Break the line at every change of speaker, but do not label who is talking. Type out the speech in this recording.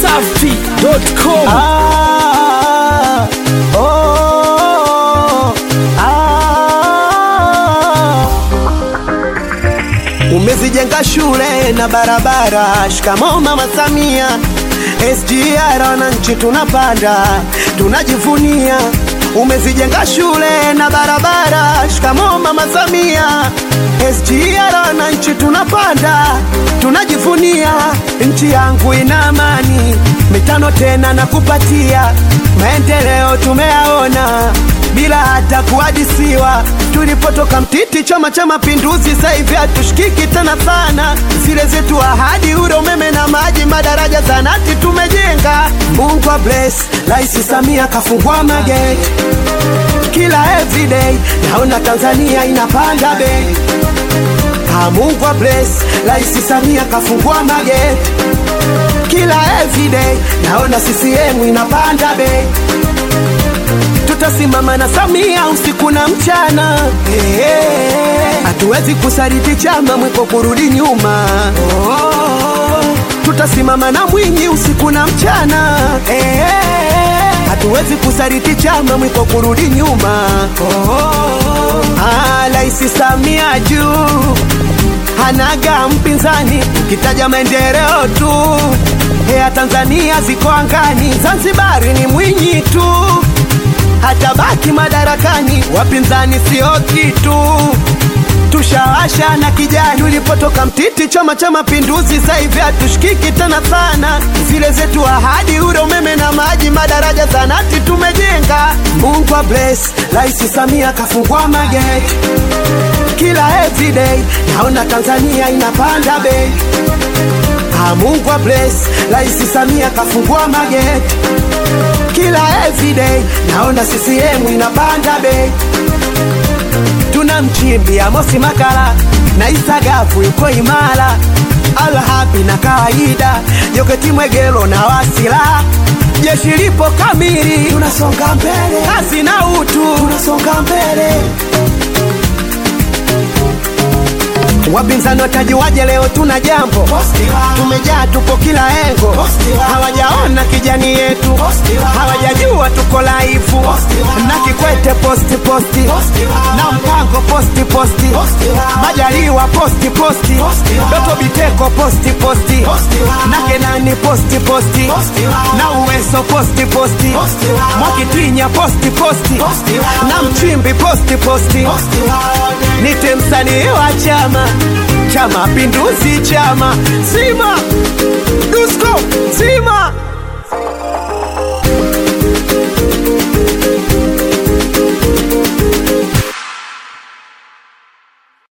dachimsafi.com
Ah, oh, ah. Umezijenga shule na barabara, shikamoo Mama Samia. SGR wananchi tunapanda, tunajivunia. Umezijenga shule na barabara, shikamoo Mama Samia. SGR wananchi tunapanda, tunajivunia. Nchi yangu ina amani, mitano tena na kupatia maendeleo tumeyaona bila hata kuhadisiwa. Tulipotoka mtiti, Chama cha Mapinduzi, sasa hivi hatushikiki tena sana. Zile zetu ahadi, ule umeme na maji, madaraja, zanati tumejenga. Mungu wa bless, Rais Samia kafungua mageti kila everyday, naona Tanzania inapanda bei. Ah, Mungu wa bless, Rais Samia kafungua mageti kila everyday, naona CCM inapanda bei tutasimama na Samia usiku na mchana. Eh, eh, Hatuwezi kusaliti chama mwiko kurudi nyuma. Oh, tutasimama na Mwinyi usiku na mchana. Eh, eh, Hatuwezi kusaliti chama mwiko kurudi nyuma. Oh, ah, Rais Samia juu hanaga mpinzani, ukitaja maendeleo tu ya Tanzania ziko angani, Zanzibari ni Mwinyi tu hata baki madarakani, wapinzani sio kitu. Tushawasha na kijani, ulipotoka mtiti, Chama cha Mapinduzi, sasa hivi hatushikiki tena sana. Zile zetu ahadi, ule umeme na maji, madaraja, zanati tumejenga. Mungu wa bless, Rais Samia kafungua mageti kila everyday, naona Tanzania inapanda bei. Ah, Mungu wa bless, Rais Samia kafungua mageti kila everyday, naona CCM inapanda bei. Tuna mchimbi Amosi Makala na Isagafu yuko imara, Alhapi na kawaida, Joketi Mwegelo na Wasila, jeshi lipo kamili, tunasonga mbele, kazi na utu, tunasonga mbele. Wapinzani watajiwaje? Leo tuna jambo, tumejaa, tupo kila engo, hawajaona kijani yetu, hawajajua tuko laifu na Kikwete posti posti na Mpango posti posti, Majaliwa posti posti, Doto Biteko posti posti na Kenani posti posti na Uweso posti posti, Mwakitinya posti posti na Mchimbi posti posti, nite msanii wa chama cha Mapinduzi, chama Sima Dusko